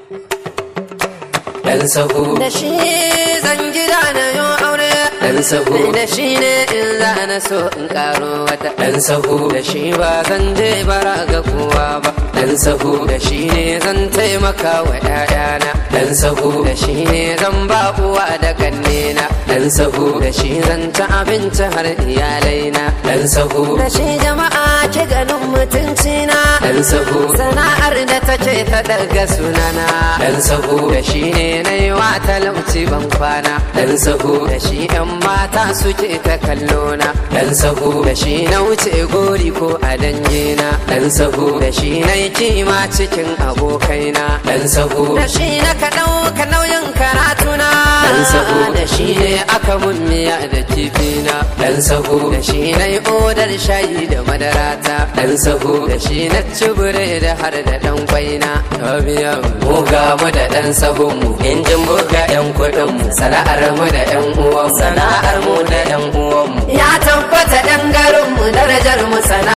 ɗan sahu da shi zan gida na yo aure ɗan sahu da shi ne in za na so in karo wata ɗan sahu da shi ba zan je bara ga kowa ba ɗan sahu da shi ne zan taimaka wa ‘ya'yana ɗan sahu da shi ne zan ba uwa da kannena ɗan sahu da shi zan ci abinci har iyalaina ɗan sahu da shi jama'a ke ganin mutuncina ɗan sahu sana'ar da take ta daga sunana ɗan sahu da shi ne na yi wa talauci ban kwana ɗan sahu da shi ‘yan mata suke ta kallona ɗan sahu da shi na wuce gori ko a dangina ɗan sahu da shi na yi kima cikin abokaina ɗan sahu da shi na ka ɗauka nauyin karatuna Dan sahu. da shi ne aka mun miya da kifina ɗan sahu da shi na yi odar shayi da madarata ɗan sahu da shi na ci da har da ɗan kwaina ta biya mu ga mu da ɗan sahun mu injin buga ƴan kuɗin mu sana'ar mu da ƴan uwan sana'ar mu da ƴan uwan mu ya tabbata ɗan garin mu darajar mu sana